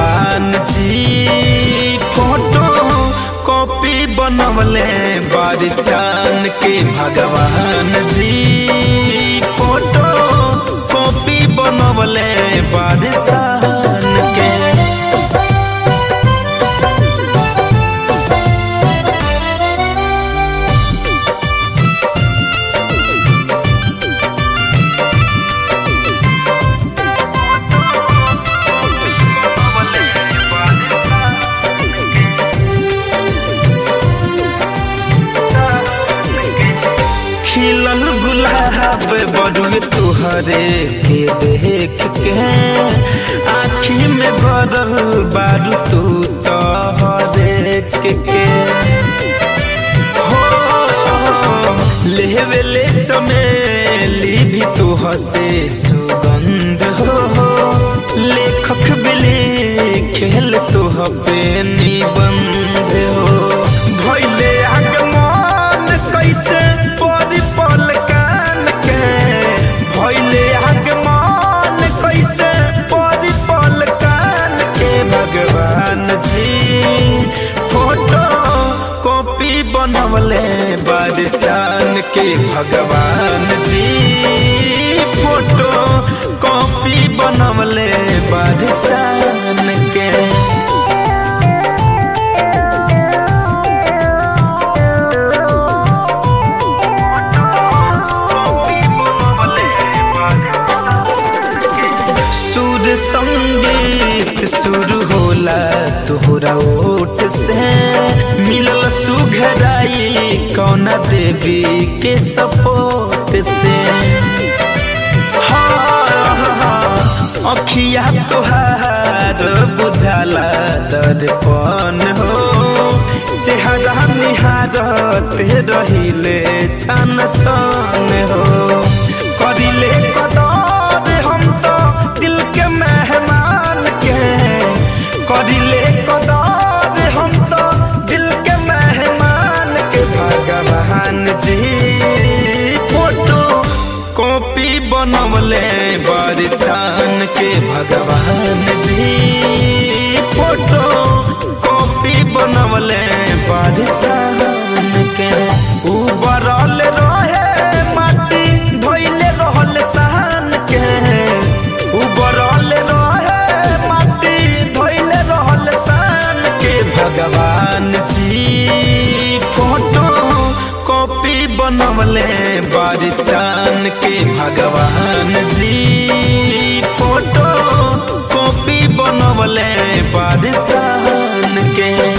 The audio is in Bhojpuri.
भगवान जी फोटो कॉपी बनवले बार चान के भगवान जी फोटो कॉपी बनवले बार चान के खिलल गुलाब बड़ुए तुहरे के देख के आखी में गरल बारू तू तहरे के हो लेवे ले चमेली भी तू हसे सुगंध हो लेखक बिले खेल तू पे निबंध हो भैले आगमन कैसे परी पल कान के भैले आगमन कैसे परी पल कान के भगवान जी फोटो कॉपी बनवले बार चान के भगवान जी फोटो कॉपी बनवले बार चान के सुर संगीत शुरू होला तोहरा ओट से मिलल सुघराई कौन देवी के सपोर्ट से अखिया तोहार बुझाला दर्पण हो चेहरा निहारत रहिले छन छन हो करिले कदर हम तो दिल के मेहमान के करिले कदर हम तो दिल के मेहमान के भगवान जी फोटो कॉपी बनवले बार चान के भगवान जी फोटो कॉपी बनवले बार चान के उबरल रहे माटी धोइले रहल सहन के उबरल रहे माटी धोइले रहल सहन के भगवान जी फोटो कॉपी बनवले बार चान के भगवान जी फोटो कॉपी बनवले बार चान के